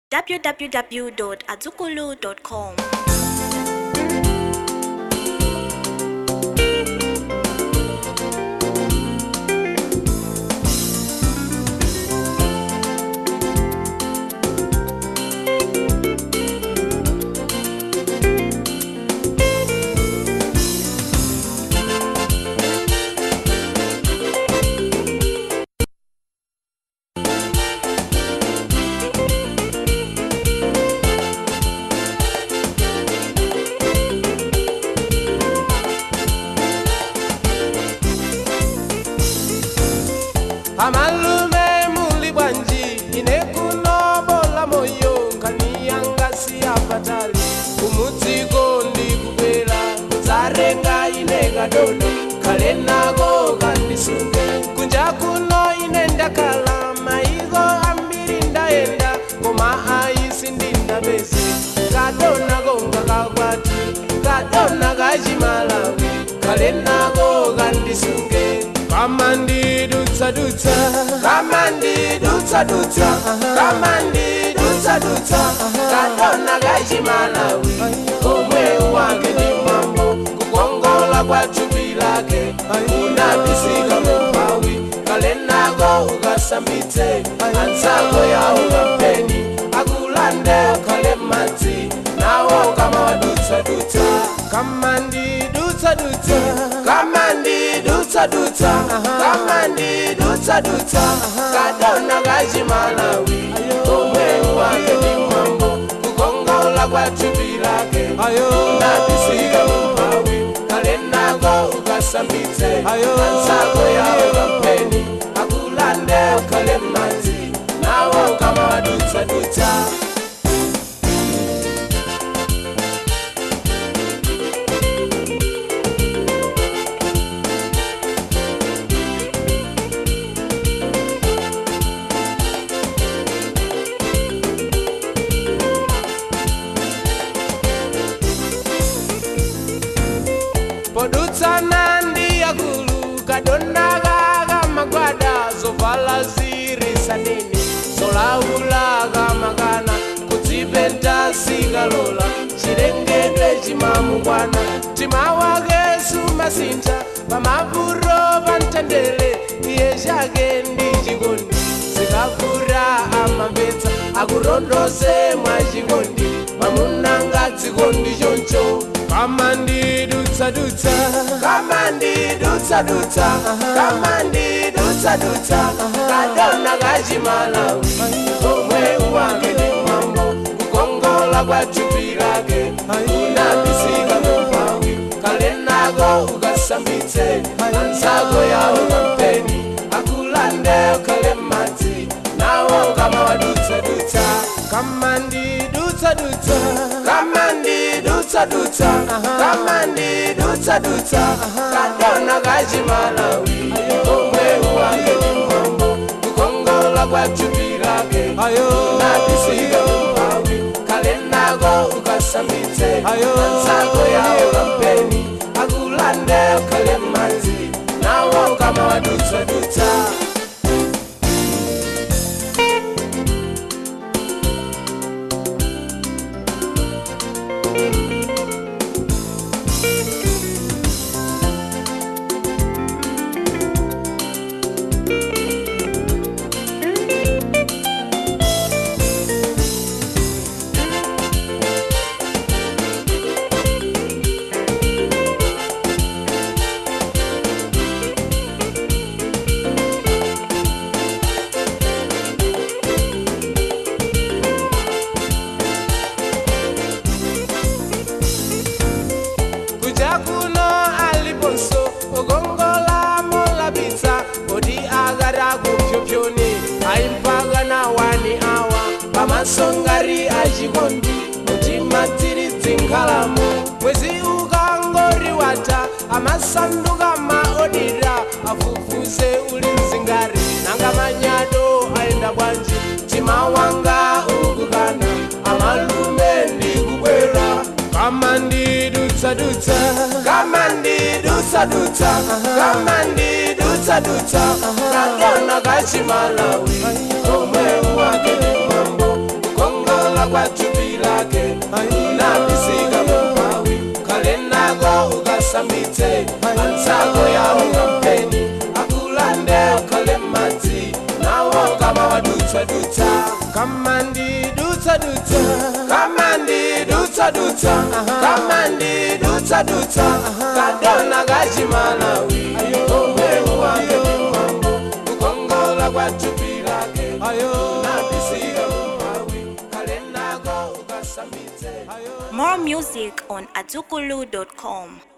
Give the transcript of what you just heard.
www.azukulu.com. amalume muli bwanji ine kunobola moyo nkaniyanga siyapatali kumudziko ndikubwera kudzarenga ine kadodo kale nako kandisunge kunja kuno ine ndakhala maiko ambiri ndayenda koma aisi ndinapeze kadonako ngakakwati kadona kachimalawi kale nako kandisunge kama ndidutsadutsa kama ndidutsadutsa kama ndidutsadutsa kadona kachimalawi omwe wake ndi mwambo kukongola kwa thupi lake unabisika mumpawi kale nako ukasambitse anzako yawo kampeni akulande ukhale madzi nawo kama wadutsadutsa kama ndidutsadutsa kama ndidutsadutsa kama ndidutsadutsa kadona kachimalawi omwe wake ndi mwambo kukongola kwa thupi lake unabisika mumpawi kale nako ukasambitse anzako yawo kampeni akulande ukhale madzi nawo kama wadutsadutsa podutsana ndi yakulu kadonaka kamagwada zovala zirisanini zolaula kamakana kudzipenta sikalola chilengedwe chimamukwana mtima wake sumasintha pamapuro pamtendere iye chake ndi chikondi zikavura amamvetsa akurondoze mwachikondi mamunanga dzikondi choncho kama ndidutsadutsa kama ndidutsadutsa kama ndidutsadutsa kadona kachimalawi omwe wake ndi mwambo kukongola kwa thupi lake unabisika mumpawi kale nako ukasambitse anzako yawo kampeni akulande ukhale madzi nawo kama wadutsadutsa kama ndidutsadutsa kama ndidutsadutsa kama ndidutsadutsa kadona kachimalawi omwe wake ndi mwambo kukongola kwa thupi lake unabisika mumpawi kale nako ukasambitse anzako yawo kampeni akulande ukhale madzi nawo kama wadutsadutsa kuja kuno aliponso ogongola molabitsa odi agara kupyopyoni aimpagana wani awa pamasongari achikondi mutima dziri dzinkhalamu mwezi ukangori wata amasanduka maodira afufuze uli mzingari nanga manyado aenda bwanji mtima wanga ukukana amalume ndikubwera kama ndidutsadutsa kama ndidutsadutsa kama ndidutsadutsa kadona kachimalawi omwe wake ndi mwambo kukongola kukongola kwa thupi lake unabisika mumpawi kale nako ukasambitse anzako yawo ngampeni akulande ukhale madzi nawo kama wadutswadutsa kama ndidutsadutsa kama ndidutsadutsa kama ndidutsadutsa kadona kachimalawi omwe wange ni mambo kukongola kwa thupi lake unabisika mumpawi kale nako ukasambitse More music on atukulu.com.